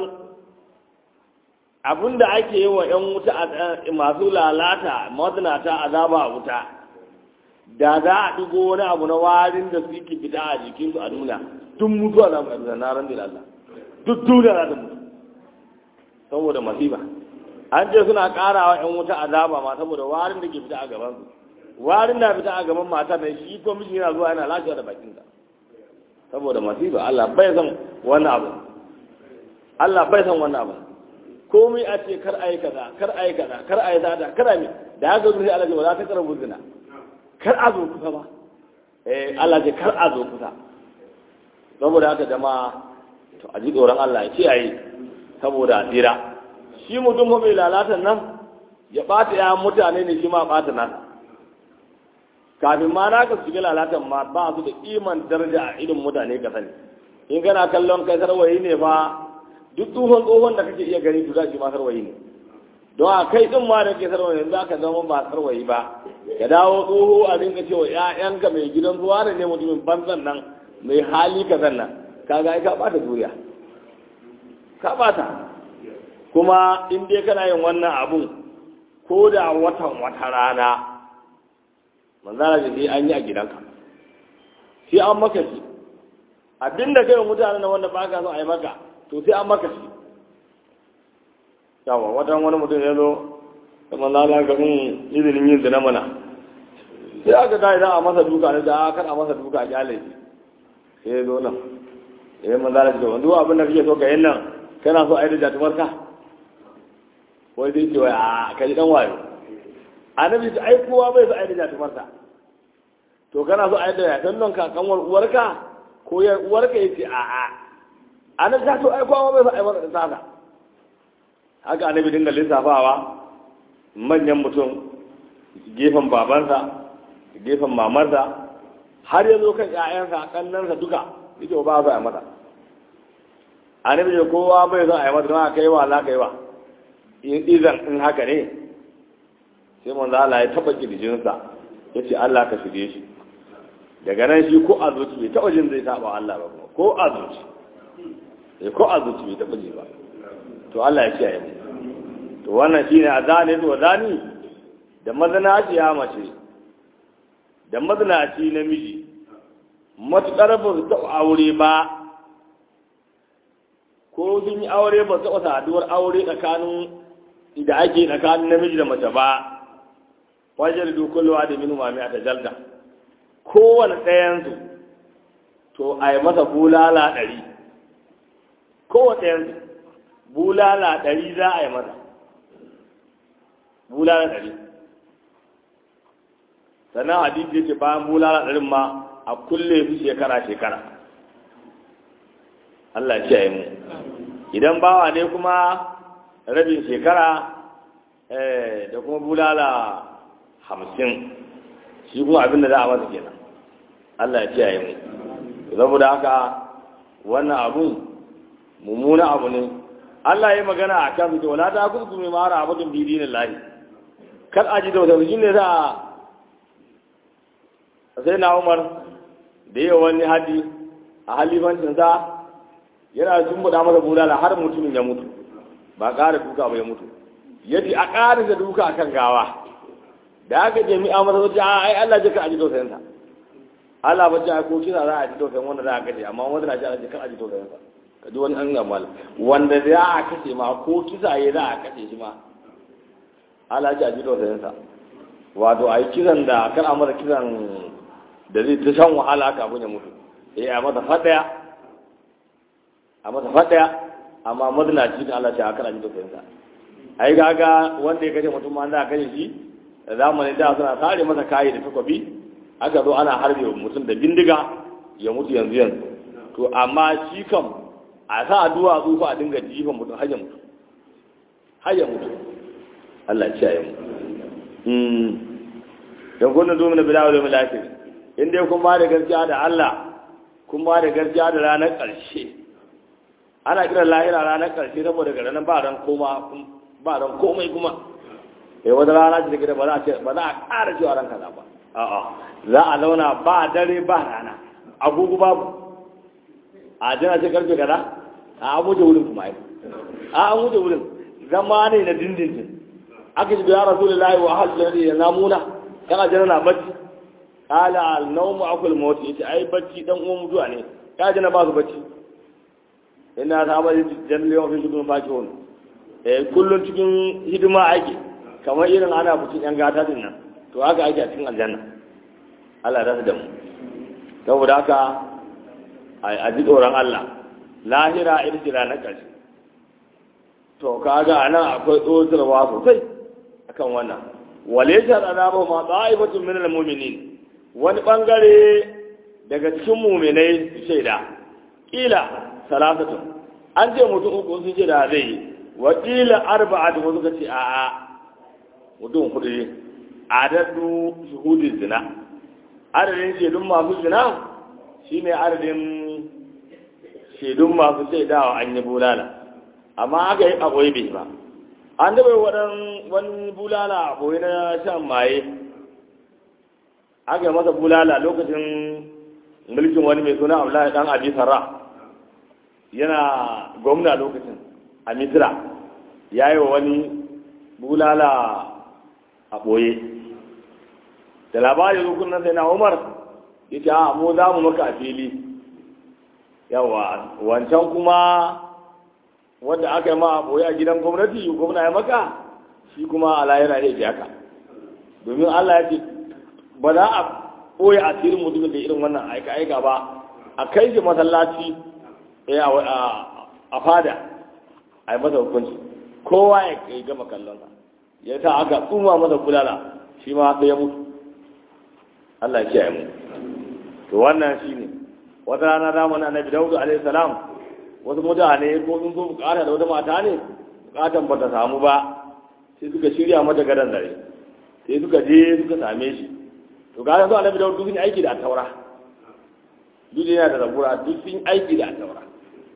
abin da ake yi wa 'yan wuta masu lalata mazinata azaba a wuta da za a ɗigo wani abu na warin da suke fita a jikinsu a nuna duk mutuwa na mai da naran da Allah duk duniya za ta mutu saboda masifa an ce suna ƙarawa 'yan wuta azaba ma saboda warin da ke fita a gabansu warin na fita a gaban matar nan shi ko miji yana zuwa yana lafiya da bakinsa saboda masifa Allah bai san wani abu Allah bai san wannan abu komai a ce kar ayi kaza kar ayi kaza kar ayi zada kar ayi da haka zuwa Allah ce ba za ta karabu zina kar a zo kusa ba eh Allah ce kar a zo kusa saboda haka jama'a to a ji tsoron Allah ya ce ayi saboda a tsira shi mutum ko mai lalatan nan ya ɓata ya mutane ne shi ma ɓata nan kafin ma na ka shiga lalatan ma ba su da iman daraja a irin mutane ka sani in kana kallon kai sarwayi ne ba duk tsohon tsohon da kake iya gani to za shi ma sarwayi ne don a kai din ma da ke sarwayi yanzu aka zama ba sarwayi ba ka dawo tsoho a dinga cewa ƴaƴanka mai gidan zuwa ne mutumin banzan nan mai hali ka nan kaga ai ka ɓata duniya ka ɓata kuma in dai kana yin wannan abun ko da watan wata rana manzana da sai an yi a gidanka sai an maka shi abinda kai wa mutane na wanda ba ka so a yi maka to sai an maka shi yawa watan wani mutum ya zo da manzana ga mun izinin yin zina mana sai aka ta idan a masa duka ne da kar a masa duka a kyale shi sai ya zo nan ya manzana da wanda abin da kake so ka yin nan kana so a yi da jatumar ka wai zai ce wai a kaji dan wayo annabi ta ai kowa bai so aida jatumarsa to kana so aida ya dan nan ka kanwar uwarka ko yar uwarka yace a a annabi ta to ai kowa bai so aida da saka haka annabi dinga lissafawa manyan mutum gefen babansa gefen mamarsa har ya zo kan ƴaƴansa kannansa duka yake ba za a mata annabi ne kowa bai so a yi mata don a kai wa za ka yi wa izan in haka ne sai manzo Allah ya taba kirjinsa ya ce Allah ka shige shi daga nan shi ko a zuci bai taba jin zai saba Allah ba kuma ko a zuci sai ko a zuci bai taba ji ba to Allah ya kiyaye mu to wannan shine azani to zani da mazanaci ya mace da mazanaci namiji matuƙar ba su taɓa aure ba ko sun yi aure ba su taɓa saduwar aure tsakanin da ake tsakanin namiji da mace ba wajen dukulwa da minu mami a tajalda kowane ɗayansu to a yi masa bulala ɗari kowane ɗayansu bulala ɗari za a yi masa bulala ɗari sannan hadisi yake bayan bulala ɗarin ma a kulle su shekara-shekara Allah ya ce mu idan bawa ne kuma rabin shekara da kuma bulala hamsin shi kuma abin da za a masa kenan Allah ya kiyaye mu saboda haka wannan abun mummuna abu ne Allah ya yi magana a kan fito wala ta kusa mai mara abin bidinin lahi kar a ji da wata shi ne za a sai na umar da yi wani hadi a halifancin sa yana tumbuɗa masa bulala har mutumin ya mutu ba ƙara duka ba ya mutu ya ce a ƙara da duka akan gawa da aka je mi'a masa wajen a ai Allah jika a ji tausayinsa Allah ba ce ko kina za a ji tausayin wanda za a kashe amma wanda na ce Allah jika a ji tausayinsa ka ji wani an gamal wanda za a kashe ma ko kisa ya za a kashe shi ma Allah ce a ji tausayinsa wato a yi kisan da kar a masa kisan da zai ta shan wahala kafin ya mutu eh a masa faɗaya a masa faɗaya amma mazinaci da Allah ce a kan a ji tausayinsa ai gaga wanda ya kashe mutum ma za a kashe shi da zamanin da suna sare masa kayi da takwabi aka zo ana harbe mutum da bindiga ya mutu yanzu yanzu to amma shi kam a sa addu'a tsufa a dinga jifan mutum har ya mutu har ya mutu Allah ya kiyaye mu mm dan kunna zo mana bilawo da milaki in dai kun ba da gaskiya da Allah kun ba da gaskiya da ranar ƙarshe ana kiran lahira ranar ƙarshe saboda ga ranar ba ran koma ba ran komai kuma eh wata rana ce da ba za a ce ba za a ƙara cewa ran kaza ba a'a za a launa ba dare ba rana agogo babu a jira ce karfe kaza a an wuce wurin kuma ai a an wuce wurin zama ne na dindindin aka ji ya rasulullahi wa ahal jannati ya namuna kana jira na bacci qala al nawmu akul maut yace ai bacci dan uwan mutuwa ne ka jina ba su bacci ina ta ba jannati wa fi shudun fakihun eh kullun cikin hidima ake kamar irin ana bucin yan gata din nan to haka ake a cikin aljanna Allah ya da mu saboda haka a ji tsoron Allah lahira ita ce ranar ƙarshe to kaga anan akwai tsotarwa sosai akan wannan wale sharaɗa ba ma ɗa'ifatun min al-mu'minin wani bangare daga cikin mu'minai shaida kila salasatun an ce mutum uku sun ce da zai yi wa kila arba'atu wasu ka ce a'a mutum hudu ne adadu shuhudin zina adadin shaidun masu zina shine adadin shaidun masu shaidawa an yi bulala amma aka yi aboye bai ba an daɓa waɗan wani bulala aboye na shan maye aka yi masa bulala lokacin mulkin wani mai suna abdullahi dan abi sarra yana gwamna lokacin a misira ya yi wa wani bulala a ɓoye da labari rukun nan sai na umar ya ce a mu za mu maka a fili yawa wancan kuma wanda aka yi ma a ɓoye a gidan gwamnati gwamna ya maka shi kuma ala yana iya ji haka domin allah ya ce ba za a ɓoye asirin mutumin da irin wannan aika-aika ba a kai shi masallaci a fada a yi masa hukunci kowa ya gama kallonsa ya sa aka tsuma masa kulala shi ma sai ya mutu Allah ya kiyaye mu to wannan shine wata rana da mun annabi Dawud alaihi salam wasu mutane ko sun zo bukata da wata mata ne bukatan ba ta samu ba sai suka shirya mata gadan dare sai suka je suka same shi to ga yanzu annabi Dawud duk sun aiki da taura duk yana da zabura duk sun aiki da taura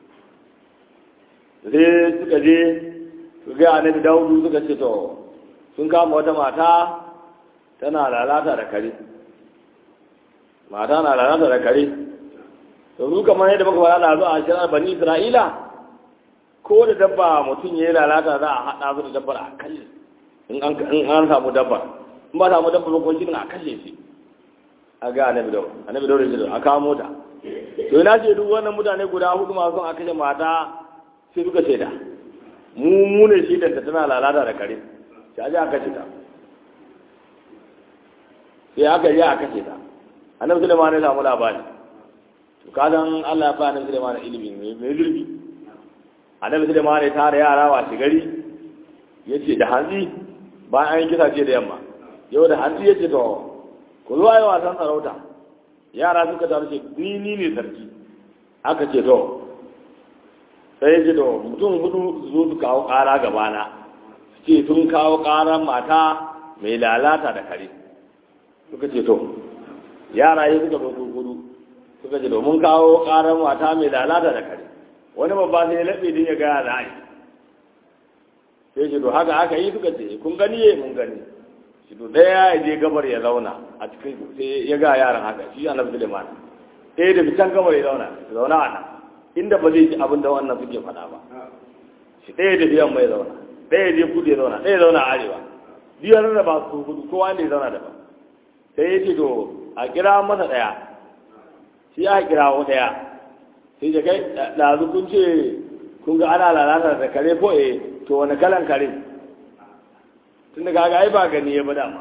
sai suka je su ga annabi Dawud suka ce to sun kama wata mata tana lalata da kare mata na lalata da kare to su kamar yadda muka faɗa da a shirar bani isra'ila ko da dabba mutum ya yi lalata za a haɗa su da dabbar a kashe in an samu dabbar in ba samu dabbar ko shi a kashe shi a ga annabi dawo annabi dawo da a kawo mota to ina ce duk wannan mutane guda hudu masu a kashe mata sai suka shaida mu mu ne shaidanta tana lalata da kare sai a ji a kashe ta sai aka yi a kashe ta annabi sulaiman ya samu labari to kadan Allah ya fa annabi sulaiman ilimi mai zurfi annabi sulaiman ya tara yara wa gari yace da hanzi bayan an yi kisa ce da yamma yau da hanzi yace to ku zo ayi wasan sarauta yara suka taru ce ni ni ne sarki aka ce to sai ya ce to mutum hudu su zo su kawo kara gabana su ce sun kawo karan mata mai lalata da kare suka ce to yara yi suka zo gudu suka ce domin kawo karar mata mai lalata da kare wani babba sai ya laɓe din ya gaya da ai sai ce to haka aka yi suka ce kun gani ye mun gani shi to ɗaya ya je gabar ya zauna a cikin sai ya ga yaran haka shi annabi Suleiman ɗaya da fitan gabar ya zauna zauna a nan inda ba zai ji abin da wannan suke faɗa ba shi ɗaya da biyan mai zauna ɗaya je kudu ya zauna ɗaya zauna a arewa biyar da ba su kudu kowa ne ya zauna daban sai ya ce to a kira masa ɗaya shi ya kira wa ɗaya sai da kai ɗazu kun ce kun ga ana lalata da kare ko eh to wani kalan kare tun da kaga ai ba gani ya bada ma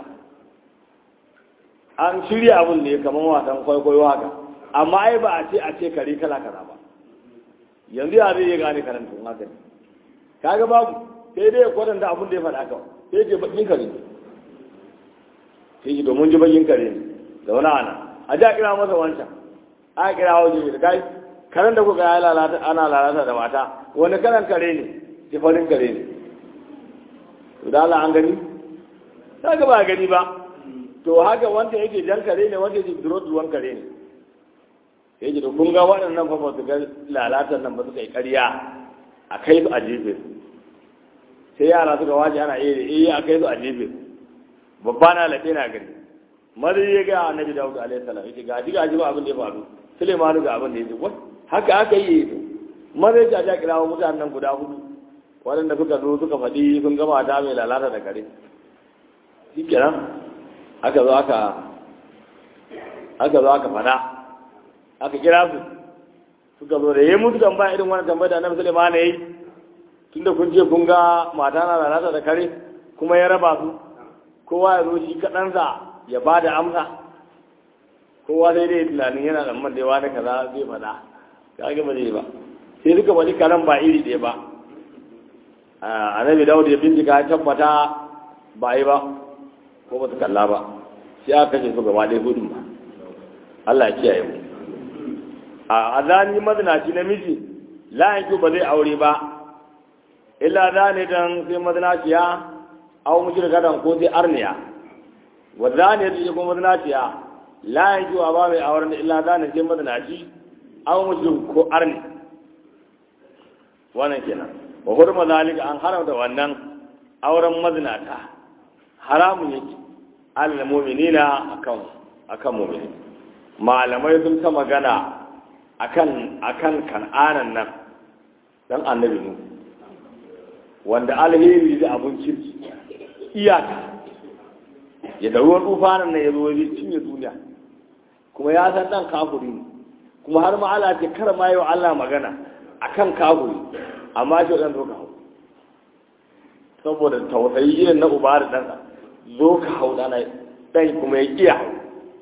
an shirya abun ne kamar wasan kwaikwayo haka amma ai ba a ce a ce kare kala kaza ba yanzu ya zai iya gane karanta haka ne kaga babu sai dai ya kwatanta abun da ya faɗa kawai sai ce bakin kare sai ji domin ji bakin kare ne zaune a nan a ji a kira masa wancan a kira waje da kai karen da kuka ya lalata ana lalata da mata wani karan kare ne ji farin kare ne to da Allah an gani ta ga ba gani ba to haka wanda yake jan kare ne wanda yake duro duwan kare ne sai ji da kun ga waɗannan fa ba su ga lalatan nan ba suka yi ƙarya a kai su a jefe sai yara suka waje ana iya a kai su a jefe babba na lafe na gani mari ya ga annabi dawud alaihi salam yace ga ji ga ji ba abin da ya faru Suleiman ga abin da ya ce wai haka aka yi mari ya ja kirawo mutanen nan guda hudu waɗanda suka zo suka faɗi sun gama ta mai lalata da kare shi kenan aka zo aka aka zo aka faɗa aka kira su suka zo da yayi musu tambaya irin wannan tambaya da annabi Suleiman ya yi tunda kun ce kun ga mata na lalata da kare kuma ya raba su kowa ya zo shi kaɗansa ya ba da amsa kowa sai dai tunanin yana da man da yawa da kaza zai faɗa ka ga ba zai ba sai duka wani karan ba iri ɗaya ba annabi dawud ya bincika ya tabbata ba yi ba ko ba su kalla ba sai aka kashe su gaba ɗaya gudun ba Allah ya kiyaye mu a azani mazinaci namiji la yanki ba zai aure ba illa zane dan sai mazinaciya aw mushrika dan ko sai arniya wa zane da kuma mazinaciya la yanki wa ba mai auren illa zane sai mazinaci aw mushrik ko arni wannan kenan wa hurma zalika an haramta wannan auren mazinata haramun yake alal mu'minina akan akan mu'mini malamai sun ta magana akan akan kan'anan nan dan annabi nu wanda alheri da abun kirki iyaka ya da ruwan tufanin nan ya zo ya cinye duniya kuma ya san dan kafuri ne kuma har ma Allah ce kar ma yi wa Allah magana akan kafuri amma shi dan zo ka hau saboda tausayi irin na uba da ɗansa zo ka hau ɗana ɗan kuma ya iya hau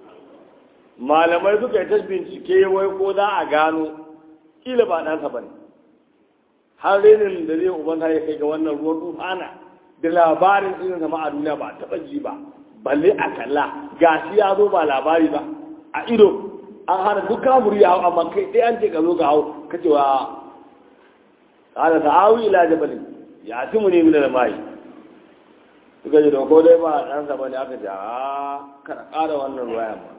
malamai suka yi ta bincike wai ko za a gano kila ba ɗansa ba ne har renin da zai uban ya kai ga wannan ruwan tufana da labarin irin sama a duniya ba taɓa ji ba balle a kalla ga shi ya zo ba labari ba a ido an hana duk kamuri ya hau amma kai ɗaya an ce ka zo ka hau ka ce wa ƙala ta'awi ila jabalin ya ci mu ne mina da mai suka ji ko dai ba ɗansa ba ne aka ce a kada ƙara wannan ruwayan ba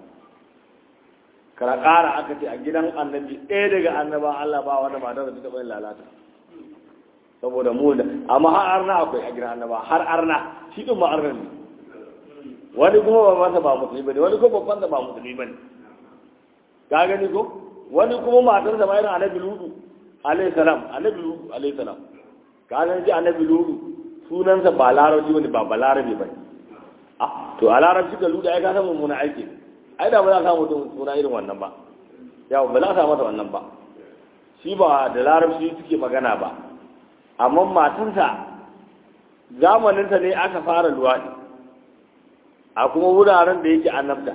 kada ƙara aka ce a gidan annabi ɗaya daga annaba Allah ba wanda matar da ta taɓa yin lalata saboda mu da amma har arna akwai a gidan annaba har arna shi ɗin ma arna ne wani kuma babansa ba musulmi ba ne wani kuma babbansa ba musulmi ba ne ka gani ko wani kuma matarsa ma yana annabi ludu alayhi salam annabi ludu alayhi salam ka san ji annabi ludu sunansa ba larabci bane ba ba larabi bane ah to a larabci ka ludu ai ka san mummuna aiki ai da ba za ka samu mutum suna irin wannan ba yawa ba za ka masa wannan ba shi ba da larabci suke magana ba amma matansa zamaninsa ne aka fara luwaɗi a kuma wuraren da yake annabta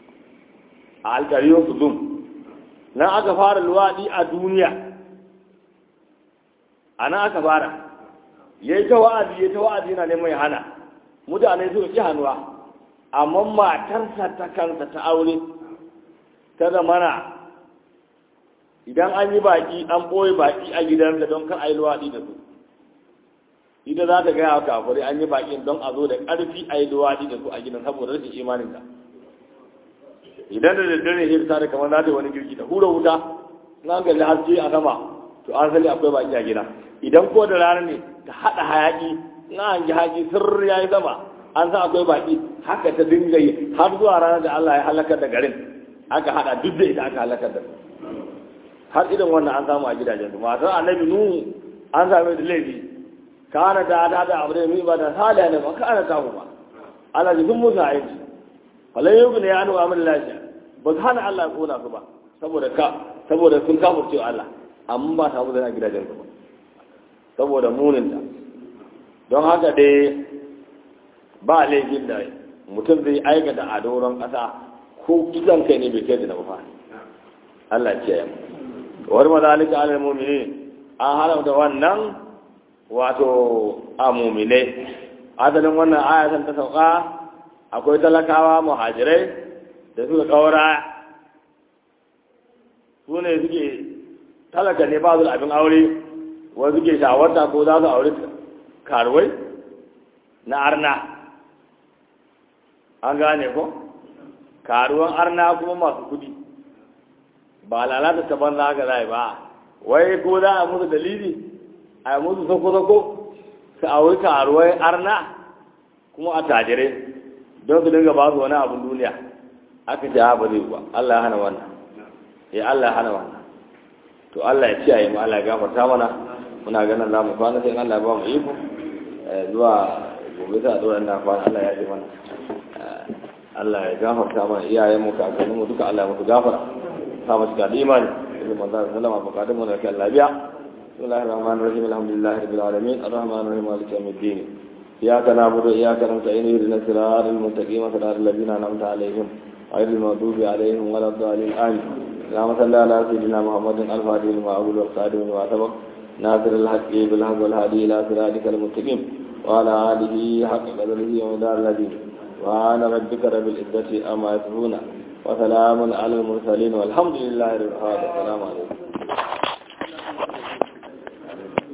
a alkariyar kudum nan aka fara luwaɗi a duniya a nan aka fara ya yi ta wa'azi ya ta wa'azi na neman ya hana mutane suka ƙi hannuwa amma matarsa ta kansa ta aure ta zamana idan an yi baƙi an ɓoye baƙi a gidansa don kar a yi luwaɗi da su ita za ta gaya wa kafirai an yi baƙin don a zo da ƙarfi a yi luwaɗi da su a gidan saboda rashin imaninta idan da daddare ne ta da kamar za ta yi wani girki ta hura wuta na kalli haske a sama to an sani akwai baƙi a gida idan ko da rana ne ta haɗa hayaƙi na an ji haƙi sirri ya yi sama an san akwai baƙi haka ta dinga yi har zuwa ranar da Allah ya halakar da garin aka haɗa duk da ita aka halakar da har irin wannan an samu a gidajen su matar annabi nuhu an same da laifi kana ta ta da abu da mai ba da saliya ne ba kana ta ba Allah ji sun musu aiki falai yau ne ya anu amin lafiya ba su hana Allah ya kona su ba saboda ka saboda sun kafurce Allah amma ba ta mu da gidajen su ba saboda muninta don haka dai ba laifin da mutum zai aikata a doron ƙasa ko kisan kai ne bai kai da na ba Allah ce ya wani mazalika alal mumini an haramta wannan wato a mumine adalin wannan ayatan ta sauka akwai talakawa muhajirai da suka kaura su ne suke talaka ne ba su da abin aure wani suke shawarta ko za su aure karuwai na arna an gane ko karuwan arna kuma masu kudi ba lalata ta banza haka zai ba wai ko za a musu dalili a musu sako-sako su aure karuwai arna kuma a tajire don su dinga ba su wani abin duniya aka ce ha ba zai ba Allah ya hana wannan ya Allah ya hana wannan to Allah ya ciyaye mu Allah ya gafarta mana muna ganin za mu kwana sai Allah ya ba mu iko zuwa gobe ta zuwa ina kwana Allah ya ji mana Allah ya gafarta mana iyayen mu kakannin mu duka Allah ya musu gafara sa mu cika da imani ibn manzar sallama bukatun mu da kai lafiya bismillahir rahmanir rahim alhamdulillahi rabbil alamin arrahmanir rahim maliki yawmiddin iyyaka na'budu wa iyyaka nasta'in ihdinas siratal mustaqim siratal ladzina an'amta alaihim ghayril maghdubi alaihim waladdallin amin اللهم صل على سيدنا محمد الفاتح لما أقول والقادم لما سبق ناصر الحق بالحق والهادي إلى صراطك المستقيم وعلى آله حق قدره ومدار الذي وعن ربك رب العزة أما يصفون وسلام على المرسلين والحمد لله رب العالمين السلام عليكم